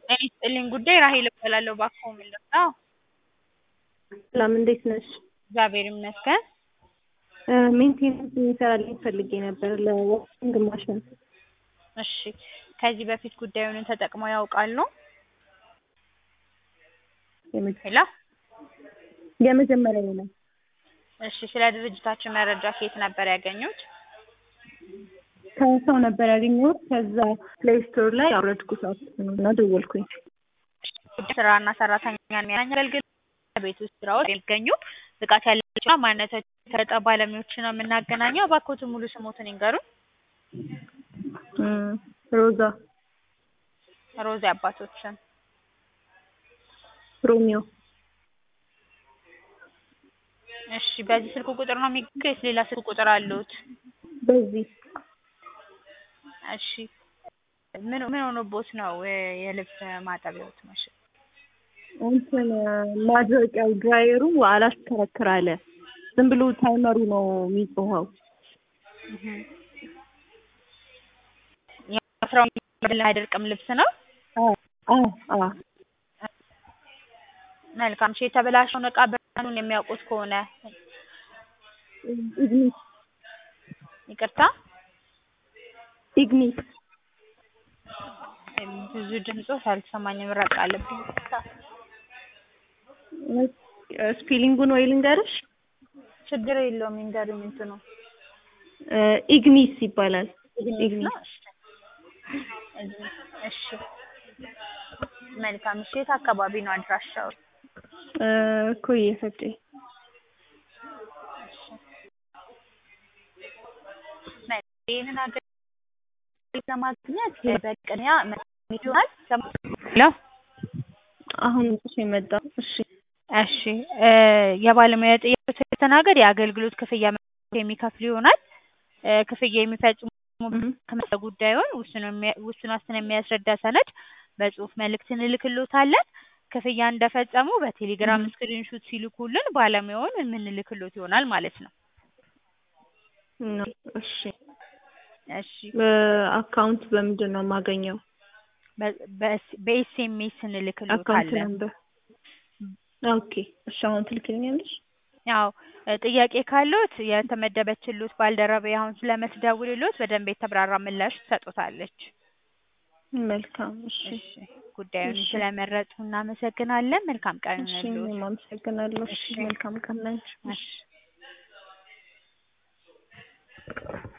ጤና ይስጥልኝ ጉዳይ ራሔል እባላለሁ። እባክዎ ምን ልርዳዎ? ሰላም እንዴት ነሽ? እግዚአብሔር ይመስገን። ሜንቴናንስ የሚሰራልኝ ፈልጌ ነበር ለዋሽንግ ማሽን። እሺ ከዚህ በፊት ጉዳዩን ተጠቅመው ያውቃሉ? ሄሎ የመጀመሪያዬ ነው። እሺ ስለ ድርጅታችን መረጃ ከየት ነበር ያገኙት? ከሰው ነበር ያገኘሁት። ከዛ ፕሌይ ስቶር ላይ አውረድኩት እና ደወልኩኝ። ስራና ሰራተኛን የሚያገናኝ አገልግሎት ቤት ውስጥ ስራዎች የሚገኙ ብቃት ያላቸውና ማንነታቸው የተረጋገጠ ባለሙያዎችን ነው የምናገናኘው። እባክዎትን ሙሉ ስሞትን ይንገሩን? ሮዛ ሮዛ የአባቶችን ሮሚዮ እሺ በዚህ ስልክ ቁጥር ነው የሚገኙት ወይስ ሌላ ስልክ ቁጥር አለዎት? በዚህ እሺ ምን ምን ሆኖብዎት ነው የልብስ ማጠቢያዎት ማሽን? እንትን ማድረቂያው ድራየሩ አላሽከረክር አለ። ዝም ብሎ ታይመሩ ነው የሚጮኸው። ስራውን አይደርቅም ልብስ ነው? አዎ አዎ መልካም እሺ የተበላሸውን እቃ ብርሃኑን የሚያውቁት ከሆነ ኢግኒስ ይቅርታ ኢግኒስ ብዙ ድምፆች አልተሰማኝም ራቅ አለብኝ ይቅርታ ስፔሊንጉን ወይ ልንገርሽ? ችግር የለውም ይንገሩኝ እንትኑ ኢግኒስ ይባላል። ኢግኒስ ነው እሺ መልካም እሺ የት አካባቢ ነው አድራሻው? ኮዬ ፈጬ ይህንን አገልግሎት ለማግኘት በቅድሚያ ይሆናል ሄሎ አሁን እሺ መጣ እሺ እሺ የባለሙያ ጥያቄ ሲስተናገድ የአገልግሎት ክፍያ የሚከፍሉ ይሆናል ክፍያ የሚፈጽሙ ከመሰ ጉዳዩን ውስን ዋስትና የሚያስረዳ ሰነድ በጽሁፍ መልእክት እንልክልዎታለን ክፍያ እንደፈጸሙ በቴሌግራም ስክሪንሹት ሲልኩልን ባለሙያውን የምንልክልዎት ይሆናል ማለት ነው እሺ እሺ አካውንት በምንድን ነው የማገኘው? በኤስኤምኤስ አካውንት እንልክልዎታለን ነምበር ኦኬ እሺ አሁን ትልክልኛለሽ? ያው ጥያቄ ካለዎት የተመደበችልዎት ባልደረባዬ አሁን ስለምትደውልልዎት በደንብ የተብራራ ምላሽ ትሰጥዎታለች። መልካም እሺ እሺ ጉዳዩን ስለመረጡ እናመሰግናለን። መልካም ቀን እሺ ይሁንልዎት። እኔም አመሰግናለሁ። እሺ መልካም ቀን ላንቺ። እሺ